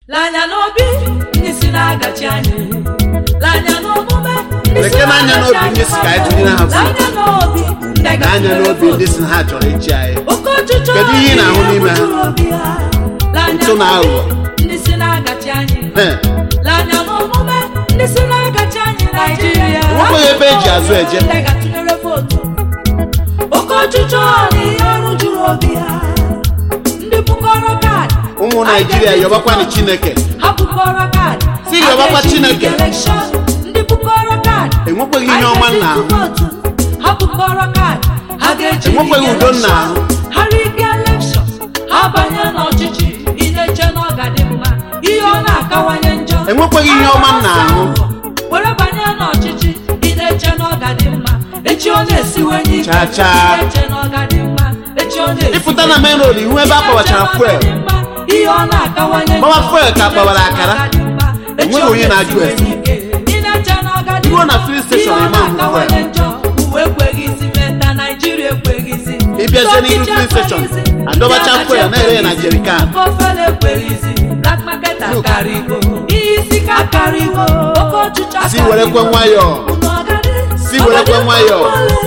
Lanya n'obi ndị si na-agachi anyị Lanya n'omume ndị si Leke n'anya n'obi na-agachi ndị si ka anyị tụnyere ha votu. Lanya n'obi ndị na anya ga-atụnyere n'obi ndị votu. si na ha chọrọ ịchị anyị Oke ọchịchọ Kedu ihe ị na-ahụ n'ime ha? juru obi ha. Lanya Ntụ na n'obi aghụghọ. ndị si na-agachi anyị He, Lanya n'omume ndị si na-agachi anyị Naịjirịa Enwekwaghị ebe eji azụ eje. Ndị ga-atụnyere votu. Oke ọchịchọ na ihe ọrụ juru obi ha ndị bukọrọ kaadị ụmụ naijiria yọbakwanụ chineke ha bukọrọ kaadị Si yọbakwa Ha ga-eji Chineke. elekshọn ndị bukọrọ kaadị enwekweghị ihe ọma Ha nna ahụ ga-eji votu. ha bukọrọ kaadị ha ga-eji Enwekweghị rig udo nna elekshọn. ahụ. ha rig elekshọn ha banye n'ọchịchị ị na-eche na ọ ga-adị mma ihe ọ na-akawanye njọ Enwekweghị ihe ọma nna ahụ. were banye n'ọchịchị ị na-eche na ọ ga-adị mma echi ọ na-esiwenye ike Cha cha. ị na-eche na ọ ga-adị mma echi ọ na-esiwenye ịpụta na main road ihu ebe a kpọbachara fuel ihe ọ na-akawanye Gbawa njọ. fuel ka gbawara akara. Echi Enweghị ọ onye na-ajụ ese. na-esiwenye ike. Ị na-eche na ọ ga-adị Iruo na mma. filling station, Ihe ọ ịma hụ na-akawanye njọ. Uwe ekweghịzi meta Naịjirịa ekweghịzi Ịbịazie n'ihu Ndị filling station, ekweghịzi. adọbacha Ndị fuel na-ere ya na ekweghịzi. jerrycan. Oke ofele ekweghịzi Black market akarịgo ihe isi ka akarịgo oke ọchịchị si werekwe nwayọọ Si werekwe nwayọọ.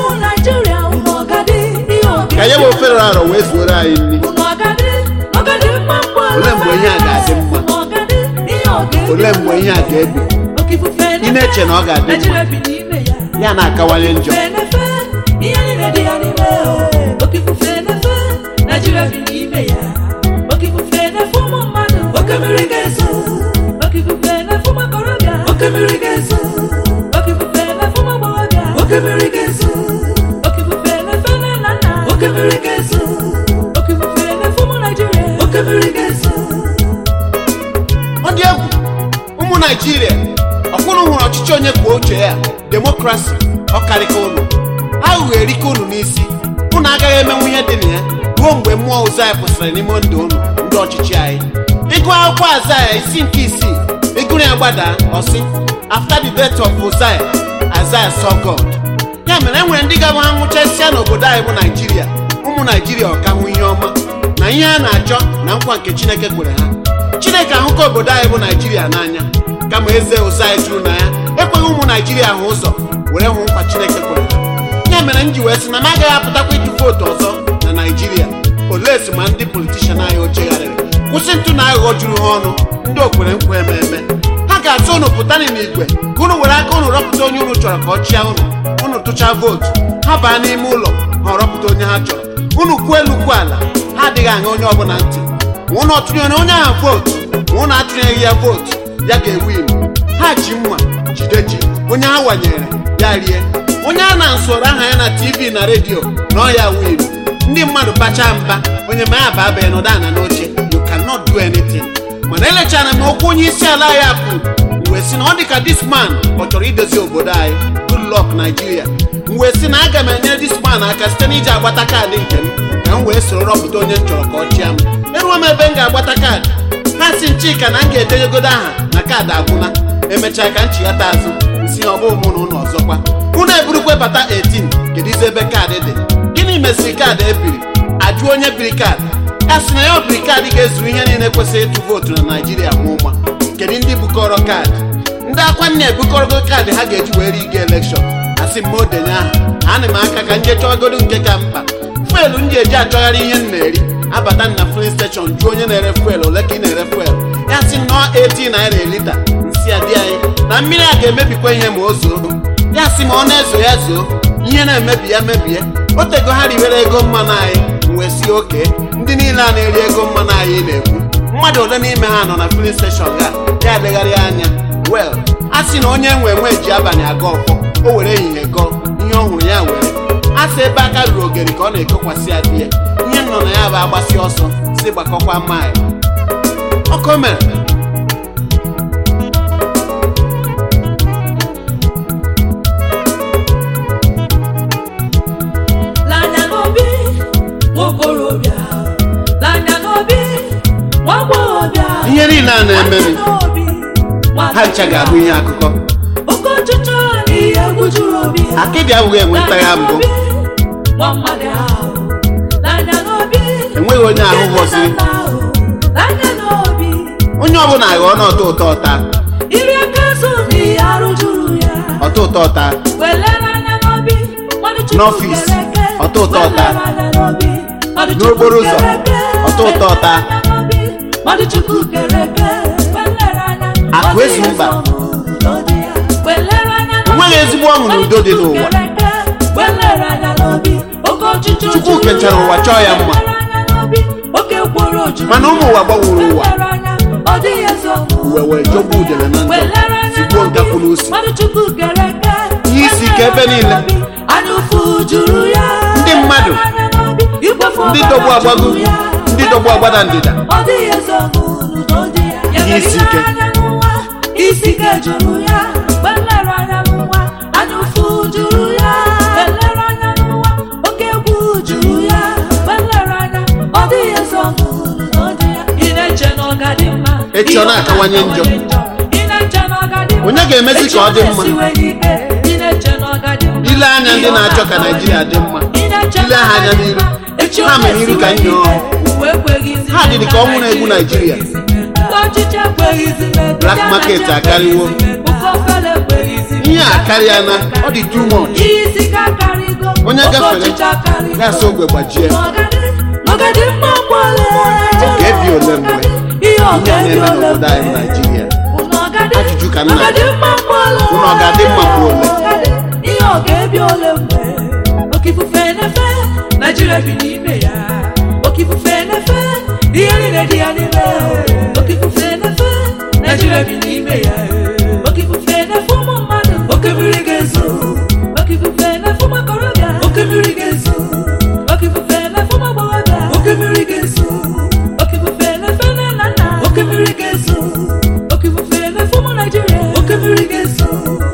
ka ya bụ ofere arọ wee zuoro anyị nri Olee mgbe ihe a ga-adị mma? olee mgbe ihe a ga-ebi ị na-eche na ọ ga-adị mma? ya na-akawanye njọ ihe niile dị ya n'ime oke ifufe na-efe Naịjirịa bi n'ime ya oke ifufe na-efe ụmụ mmadụ oke mmiri ga-ezo oke ifufe na-efe ụmụ okorobịa oke mmiri ga-ezo oke ifufe na-efe ụmụ agbọghọbịa oke mmiri ga-ezo oke ifufe na-efe nne na nna oke mmiri ga-ezo oke ifufe na-efe ụmụ Naịjirịa oke mmiri ga-ezo ọ dị egwu ụmụ naijiria ọkwụrụ hụrụ ọchịchị onye kwuo uche ya demokrasi ọkarịka ụnụ aghụghọ erike ụnụ n'isi ụnụ agaghị emenwu ihe dị na ya ruo mgbe mmụọ ụzọ anyị kwụsịrị n'ime ndụ ụnụ ndị ọchịchị anyị ịgụ akwụkwọ azaya isi nke isii ịgụrụ ya gbada ọsị after the death of Uzziah Isaiah saw God ya mere e nwere ndị ga ha nwụchasịa n'obodo anyị bụ naijiria ụmụ naijiria ọka hụ ihe ọma na ihe a na-achọ na nkwa nke chineke kwere ha chineke ahụka obodo anyị bụ naijiria n'anya kama eze ụzọ anyị juru na ya ekweghị ụmụ naijiria hụ ụzọ were hụ nkwa chineke kwere ha ya mere m ji wee sị na m agaghị apụtakwa ịtụ vootu ọzọ na naijiria olee si ma ndị politishan anyị ochegharịrị kwụsị ntụ na aghụghọ juru ha ọnụ ndị okwere nkwa eme eme ha ga-atụ ụnụ pụtanị n'igwe ka ụnụ were aka ụnụ rọpụta onye ụnụ chọrọ ka ọ chịa ụnụ ụnụ tụchaa vootu ha baa n'ime ụlọ ha rọpụta onye ha chọrọ ụnụ kwuo elu kwuo ala ha adịghị aṅa onye ọbụla ntị ma ụnụ ọtụnyere onye ahụ vootu ma ụnụ atụnyeghị ya vootu ya ga-ewin ha ji mma jide ji onye ha wanyere ya rie onye a na-nsoro aha ya na tv na redio na ọ ya win ndị mmadụ bachaa mba onye ma ya ba abịa nọdụ ana n'oche you cannot do anything mana elechara m okwu onye isi ala ya kwuru wee sị na ọ dị ka this man ọ chọrọ idozi obodo anyị good luck Nigeria m wee sị na aga m enyere this man aka site n'iji agbata kaadị nke m ka m wee soro rọpụta onye m chọrọ ka ọ chịa m eruo m ebe m ga-agbata kaadị ha si nchika na m ga-edenyegodo aha na kaadị agwụla emechaa ka m chighata azụ si ọ bụ mụ na ụlọ ọzọkwa unu eburukwe bata 18 kedu izi ebe kaadị dị gịnị mesịrị kaadị ebiri ajụ onye biri kaadị ya sị na ya obiri kaadị ga-ezuru ihe niile kwesịrị ịtụ vootu na naijiria ma ụma kedu ndị bukọrọ kaadị ndị akwa nna ebukọrọgo kaadị ha ga-eji wee riga elekshọn asị m ma odenye aha ana m aka ka nje chọgodo nke ka mkpa fuelu m ji eji achọgharị ihe m na-eri abata na filin steshọn jụọ onye na-ere fuelu ole ka ị na-ere fuelu ya sị nnọọ 18 naira elita nsị ya dị anyị na mmiri a ga-emebikwa ihe ma o zoo ya sị ma ọ na-ezo ya zoo ihe na-emebi ya mebie o tego ha riwere ego mmanụ anyị m wee sie oke ndị niile a na-eri ego mmanụ anyị na-ekwu mmadụ ole n'ime ha nọ na filin steshọn ga ya legharịa anya wel a sị na onye nwe nwe ji abalị aga ọfọ o were ehihie gọọ ihe ọ hụrụ ya were a sị ebe aka ruru ogeri ka ọ na-ekokwasị ya di ya ihe nọ na ya bụ agbasi ọsọ si gbakọkwa maịl ọkọ mere Lanya n'obi nwokorobịa Lanya n'obi nwa agbọghọbịa ihe niile a na-emeri Lanya n'obi nwata ha ncha ga-abụ ihe akụkọ oke ọchịchọ na ihe egwu juru obi ha. akịdị abụghị enweta ya mbụ Lanya n'obi, nwa mmadụ ahụ Lanya n'obi enweghị onye ahụ nke ghọziri nna nna ahụ. Lanya n'obi onye ọbụla aghọọ na ọta ụtọ ọta iri aka azụ na ihe arụ juru ya ọta ụtọ ọta welere anya n'obi mmadụ Chukwu N'ọfịs, kere eke. ọta ụtọ ọta. Welere anya n'obi mmadụ Chukwu N'okporo ụzọ, kere eke. ọta ụtọ ọta. Welere anya n'obi mmadụ Chukwu kere eke. Welere anya Akụ ọ ezi dị mba. eze ọṅụ n'ụdị ya. Welere anya n'obi enweghị ezigbo ọṅụ na udo dị n'ụwa kere eke. Welere anya n'obi oke ọchịchị Chukwu juru kechara ụwa chọọ ya mma. Welere anya n'obi oke ekworo juru mana ụmụ ụwa gbanwere ụwa Welere anya ọ dịghị eze ọṅụ uwe wee jọgbuo udele na Welere ndụ anya sigbuo n'obi, nkapụ n'usi mmadụ Chukwu kere eke. Ihe isi ike ebe niile. anya ụfụ juru ya Ndị mmadụ, Welere anya n'obi, ikpofu ndị ọbara dọgbu agbago juru ya. ndị dọgbu agbada ndịda ọ dịghị eze ọṅụ n'udo dị ya. Ya Ihe isi mere ike. ile anya n'ụwa, isi ike juru ya welere anya n'ụwa anya ụfụ juru ya welere anya n'ụwa oke egwu juru ya welere anya ọ dịghị eze ọṅụ n'udo dị ya. Ị na-eche na ọ ga-adị mma Echi ọ na-akawanye njọ. Ị na-eche na ọ ga-adị mma Onye ga-emezi ka ọ dị mma? ile anya ndị na-achọ ka Naijiria dị mma ile ha anya n'iru ha mere iru ka nye ọhụụ ha dịrị ka ọnwụ na-egbu Naijiria Black market akarịwo. ihe a karịa na ọ dị too much Onye gafere, gasị ogwe gbajie Ọ ga-ebi ole mgbe ihe a na-eme n'obodo anyị bụ Naijiria Ajụjụ ka nna Unu ọ ga-adị mma mgbe ole? ihe ọ ga-ebi ole mgbe oke ifufe na-efe naijiria bi n'ime ya oke ifufe na-efe ihe niile dị ya n'ime oke ifufe na-efe naijiria bi n'ime ya oke ifufe na-efe ụmụ mmadụ oke mmiri ga-ezo oke ifufe na-efe ụmụ okorobịa oke mmiri ga-ezo oke ifufe na-efe ụmụ agbọghọbịa oke mmiri ga-ezo oke ifufe na-efe nne na nna oke mmiri ga-ezo oke ifufe na-efe ụmụ naijiria oke mmiri ga-ezo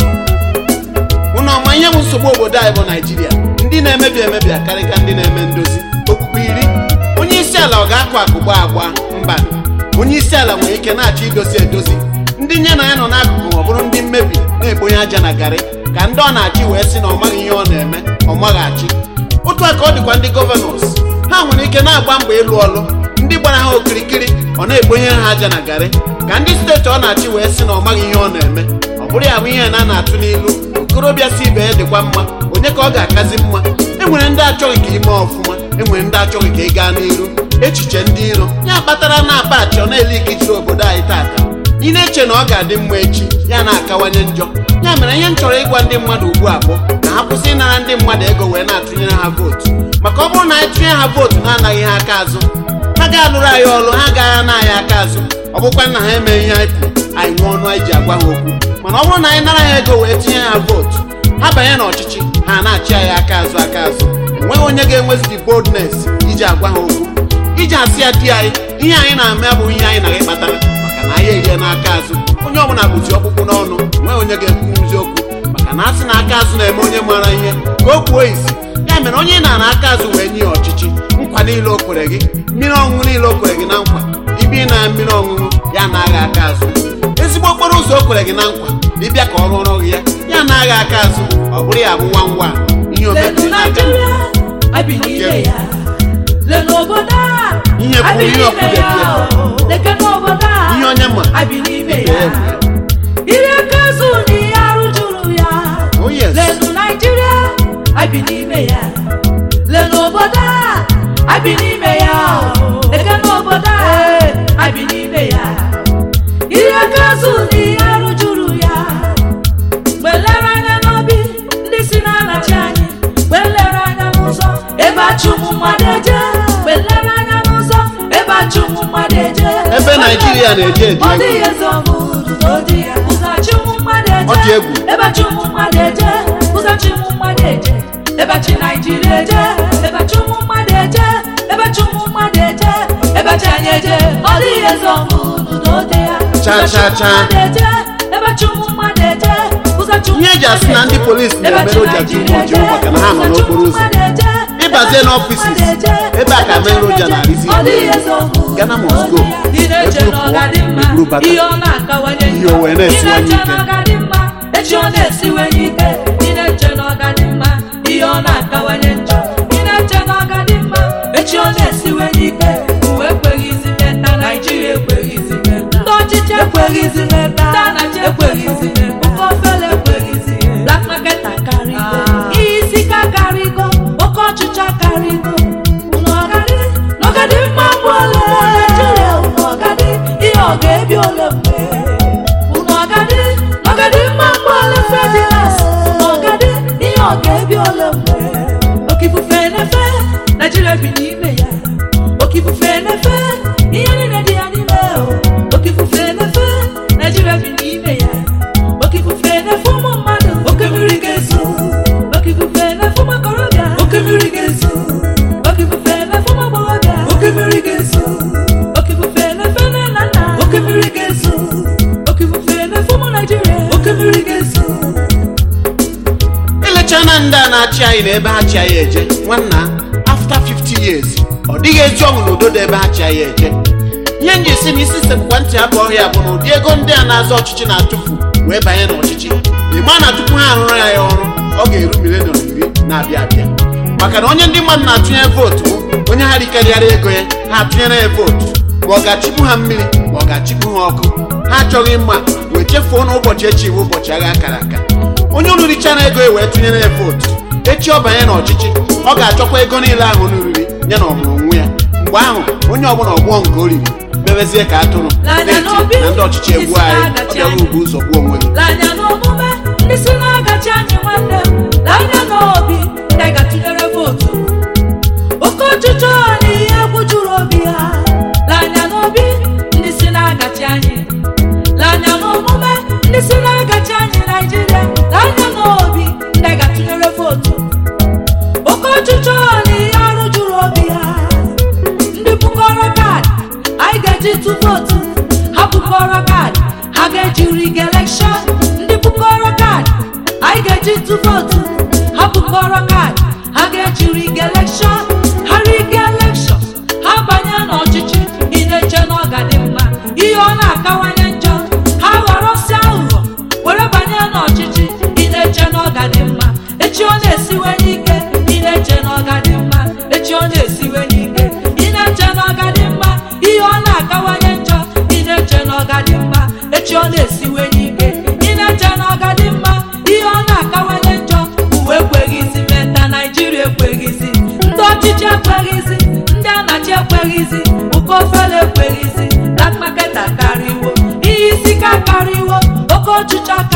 unu ọma ihe bụ nsogbu obodo anyị bụ naijiria ndị na-emebi emebi akarịka ndị na-eme ndozi okpukpe iri onye isi ala ọ ga-akụ akụgba agba mba onye isi ala nwere ike na-achọ idozi edozi ndị nye na ya nọ n'akụkụ ma ọ bụrụ ndị mmebi na-ekponye aja na garị ka ndị ọ na-achị wee sị na ọ maghị ihe ọ na-eme ọ maghị achị otu a ka ọ dịkwa ndị gọvanọs ha nwere ike na-agba mbọ ịlụ ọlụ ndị gbara ha okirikiri ọ na-ekponyere ha aja na garị ka ndị steeti ọ na-achị wee sị na ọ maghị ihe ọ na-eme ọ bụrụ ya bụ ihe na a na-atụ n'ilu okorobịa si ibe ya dịkwa mma onye ka ọ ga-akazi mma enwere ndị achọghị ka ime ọfụma enwere ndị achọghị ka ị gaa n'iru echiche ndị iro ya kpatara na apachi ọ na-ele ikichere obodo anyị tata ị na-eche na ọ ga-adị mma echi ya na-akawanye njọ ya mere ihe m chọrọ ịgwa ndị mmadụ ugbu a bụ ka ha kwụsị ịnara ndị mmadụ ego wee na-atụnyere ha vootu maka ọ bụrụ na anyị tụnye ha vootu na-anaghị ha aka azụ ha ga-alụrụ anyị ọrụ ha agaghị ana anyị aka azụ ọ bụkwa na ha emeghị ihe anyị kwuru anyị nwee ọnụ anyị ji agwa ha okwu mana ọ bụrụ na anyị nara ha ego wee tinye ha vootu ha banye n'ọchịchị ha na-achị anyị aka azụ aka azụ enweghị onye ga-enwezi the boldness iji agwa ha okwu iji asị ya di anyị ihe anyị na-eme abụghị ihe anyị na-agị kpatara maka na anyị erie n'aka azụ onye ọbụla bụzi ọkpụkpụ n'ọnụ enweghị onye ga-ekwuzi okwu maka na asị na aka azụ na-eme onye maara ihe ka o kwuo isi ya mere onye na-ana aka azụ wee nye ya ọchịchị nkwa niile o kwere gị mmiri ọṅụṅụ niile o kwere gị na nkwa ibi na mmiri ọṅụṅụ ya na-agha aka azụ ezigbo okporo ụzọ o kwere gị na nkwa ịbịa ka ọ rụọrọ gị ya ya na-agha aka azụ ọ bụrụ ya bụ nwa ngwa ihe Lenu omebiri n'aka Naijiria, abi n'ime ya. Lenu obodo a, Ihe kwuru, abi ihe n'ime ọkwụ ya. bekee. Lekenu obodo a, ihe onye ma abi n'ime ibe ya. ya nwere. Iri aka azụ na ihe arụ juru ya. Oh, yes. Lenu Naijiria, abi n'ime ya. Lenu obodo a, abi n'ime ya. Lekenu obodo a, abi n'ime ya. Iri aka azụ na ihe arụ juru ya. welere anya n'obi ndị si na-anachi anyị welere anya n'ụzọ ebe achụ ụmụ mmadụ eje welere anya n'ụzọ ebe achụ ụmụ mmadụ eje Ebe Naijiria na-eje eji ọ egwu. dịghị eze ọgụ n'ụdị ya ụzọ achị ụmụ mmadụ eje Ọ dị egwu. ebe achị ụmụ mmadụ eje ụzọ achị ụmụ mmadụ eje ebe achị naijiria eje ebe achị ụmụ mmadụ eje ebe achị ụmụ mmadụ eje ebe achị anyị eje ọ dịghị eze ọgụ n'ụdị ya Cha, Ụzọ achị cha, ụmụ cha. mmadụ eje ebe achị ụmụ mmadụ eje ụzọ achị ụmụ Ihe eji asị na ndị polisi na-emere ụja ji ụmụ ojii maka na ha nọ n'okporo ụzọ. Ịbazie n'ọfisis, ebe a ka mere ụja na-arịzi ike. Ghana must go. Eburu pụọ, eburu bata. ihe ọ na-akawanye Ihe o wee na-esiwanye Ị na-eche ike. na ọ ga-adị mma echi ọ na-esiwanye ike ị na-eche na ọ ga-adị mma ihe ọ na-akawanye njọ ị na-eche na ọ ga-adị mma echi ọ na-esiwanye ike uwe ekweghịzi meta naijiria ekweghịzi meta ndị ekweghịzi meta ndị anachi ekweghịzi meta oke ofele ekweghịzi black market akarịgo ihe isi ka akarịgo oke ọchịchị akarịgo n'ọgadị n'ọgadị mma mgbe ole naijiria n'ọgadị ihe ọ ga-ebi ole mgbe n'ọgadị n'ọgadị mma mgbe ole fedilas n'ọgadị ihe ọ ga-ebi ole mgbe oke ifufe na-efe naijiria bi n'ime ya oke ifufe na-efe ihe niile dị ya n'ime o oke ifufe na-efe naijiria bi n'ime ya oke ifufe na-efe ụmụ mmadụ oke mmiri ga-ezo oke ifufe na-efe ụmụ okorobịa oke mmiri ga-ezo oke ifufe na-efe ụmụ agbọghọbịa oke mmiri ga-ezo oke ifufe na-efe nne na nna oke mmiri ga-ezo oke ifufe na-efe ụmụ naijiria oke mmiri ga-ezo elechana ndị a na-achị anyị na ebe ha chi anyị eje nwanna after 50 years ọ dịghị ezi ọṅụ na udo dị ebe ha chi anyị eje ihe m ji esi na isi sekpụkwa ntị abụ ọhịa bụ na ụdị ego ndị a na-azọ ọchịchị na-atụfu wee banye n'ọchịchị ịma na tupu ha arụrụ ya ya ọrụ ọ ga-eru mileniọm iri na-abịa abịa maka na onye ndị mmadụ na-atụnye vootu bụ onye ha rikarịara ego ya ha atụnyere ya vootu ma ọ ga-achịkwu ha mmiri ma ọ ga-achịkwu ha ọkụ ha achọghị mma wee chefuo na ụbọchị echi bụ ụbọchị agha akara aka onye unu richara ego ya wee tụnyere ya vootu echi ọ banye n'ọchịchị ọ ga-achọkwa ego niile ahụ n'oriri ya na ọmụrụ onwe ya mgbe ahụ onye ọbụla ọgbụọ nke oriri bebezie ka atụrụ N'anya na-eti n'obi, na ndị ọchịchị egbu isi anyị na-agachi ọ bịaghị anyị. ugwu ụzọ gbuo onwe gị Lanya n'omume ndị si na-agachi anyị nwanne m lanya n'obi ndị ga-atụnyere vootu oke ọchịchọ na ihe egwu juru obi ha lanya n'obi ndị si na-agachi anyị lanya n'omume ndị si na-agachi anyị naijiria lanya n'obi ndị ga-atụnyere vootu oke ọchịchọ na ihe arụ juru obi ha ndị bukọrọ kaadị anyị ga-eji tụ vootu ha bukọrọ kaadị ha ga-eji rig elekshọn ndị bukọrọ kaadị anyị ga-eji tụ vootu ha bukọrọ kaadị ha ga-eji rig elekshọn ha rig elekshọn ha banye n'ọchịchị ị na-eche na ọ ga-adị mma ihe ọ na-akawanye njọ ha ghọrọsi aghụghọ were banye n'ọchịchị ị na-eche na ọ ga-adị mma echi ọ na-esiwe n'ike ị na-eche na ọ ga-adị mma echi ọ na-esiwe n'ike ị na-eche na ọ ga-adị mma ihe ọ na-akawanye njọ ị na-eche na ọ ga-adị mma echi ọ na-esiwe n'ike ị na-eche na ọ ga-adị mma ihe ọ na-akawanye njọ uwe ekweghịzi meta naijiria ekweghịzi ndị ọchịchị ekweghịzi ndị anachi ekweghịzi ụkọ ofele ekweghịzi black market akarịwo ihe isi ka akarịwo oke ọchịchị